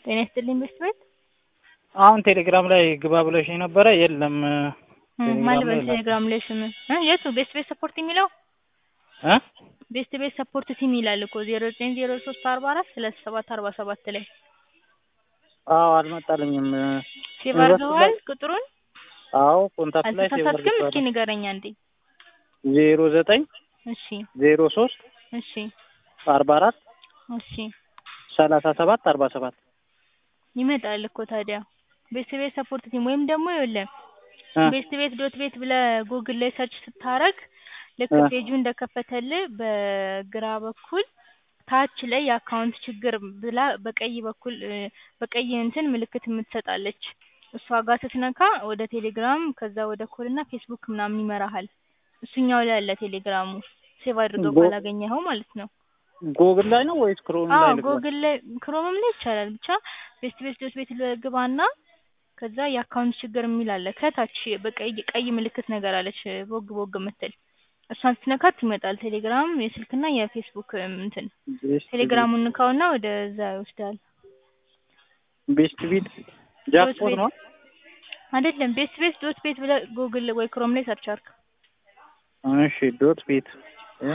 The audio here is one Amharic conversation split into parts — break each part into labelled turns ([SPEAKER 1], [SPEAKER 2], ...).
[SPEAKER 1] ጤና ይስጥልኝ ቤስት ቤት
[SPEAKER 2] አሁን ቴሌግራም ላይ ግባ ብለሽ ነበረ የለም
[SPEAKER 1] ማን ልበል ቴሌግራም ላይ ስም እ የቱ ቤስት ቤት ሰፖርት የሚለው
[SPEAKER 2] እ
[SPEAKER 1] ቤስት ቤት ሰፖርት ቲም ይላል እኮ ዜሮ ዘጠኝ ዜሮ ሶስት አርባ አራት ሰላሳ ሰባት አርባ ሰባት ላይ
[SPEAKER 2] አዎ አልመጣልኝም
[SPEAKER 1] ሴቭ አድርገዋል ቁጥሩን
[SPEAKER 2] አዎ ኮንታክት ላይ ሴቭ
[SPEAKER 1] አልተሳሳትክም እስኪ
[SPEAKER 2] አድርጌዋለሁ
[SPEAKER 1] ንገረኝ አንዴ
[SPEAKER 2] ዜሮ ዘጠኝ
[SPEAKER 1] እሺ
[SPEAKER 2] ዜሮ ሶስት
[SPEAKER 1] እሺ
[SPEAKER 2] አርባ አራት
[SPEAKER 1] እሺ
[SPEAKER 2] ሰላሳ ሰባት አርባ ሰባት
[SPEAKER 1] ይመጣል እኮ ታዲያ ቤስት ቤት ሰፖርት ቲም ወይም ደግሞ ይኸውልህ
[SPEAKER 2] እ
[SPEAKER 1] ቤስት ቤት ዶት ቤት ብለህ ጉግል ላይ ሰርች ስታረግ ልክ
[SPEAKER 2] እ
[SPEAKER 1] ፔጁ እንደከፈተልህ በግራ በኩል ታች ላይ የአካውንት ችግር ብላ በቀይ በኩል እ በቀይ እንትን ምልክት የምትሰጣለች እሷ ጋር ስትነካ ወደ ቴሌግራም ከዛ ወደ ኮል እና ፌስቡክ ምናምን ይመራሃል እሱኛው ላይ አለ ቴሌግራሙ ሴቭ አድርገው
[SPEAKER 2] ጎ-
[SPEAKER 1] ካላገኘኸው ማለት ነው
[SPEAKER 2] ጎግል ላይ ነው ወይስ ክሮም
[SPEAKER 1] አዎ
[SPEAKER 2] ላይ ልግባ?
[SPEAKER 1] ጎግል ላይ ክሮምም ላይ ይቻላል ብቻ ቤስት ቤት ዶት ቤት ግባና ከዛ የአካውንት ችግር የሚል አለ ከታች በቀይ ቀይ ምልክት ነገር አለች ቦግ ቦግ የምትል እሷን ስትነካት ይመጣል ቴሌግራም የስልክና የፌስቡክ እም እንትን
[SPEAKER 2] ቤስት
[SPEAKER 1] ቴሌግራሙን ንካውና ወደዛ ይወስዳል
[SPEAKER 2] ቤስት ቢት ጃክፖት
[SPEAKER 1] ቤት
[SPEAKER 2] ነው
[SPEAKER 1] አይደለም ቤስት ቤት ዶት ቤት ብለህ ጉግል ወይ ክሮም ላይ ሰርች አድርግ
[SPEAKER 2] እሺ ዶት ቤት እ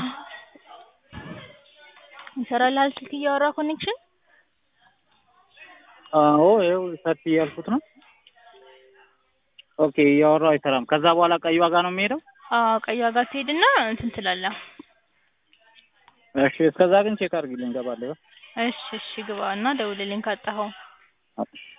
[SPEAKER 1] ይሰራልሃል ስልክ እያወራ ኮኔክሽን
[SPEAKER 2] አዎ ይኸው ሰርች እያልኩት ነው ኦኬ እያወራሁ አይሰራም ከዛ በኋላ ቀይ ዋጋ ነው የሚሄደው
[SPEAKER 1] አዎ ቀይ ዋጋ ትሄድና እንትን ትላለህ
[SPEAKER 2] እሺ እስከዛ ግን ቼክ አድርጊልኝ እገባለሁ
[SPEAKER 1] እሺ እሺ ግባ እና ደውልልኝ ካጣኸው
[SPEAKER 2] እሺ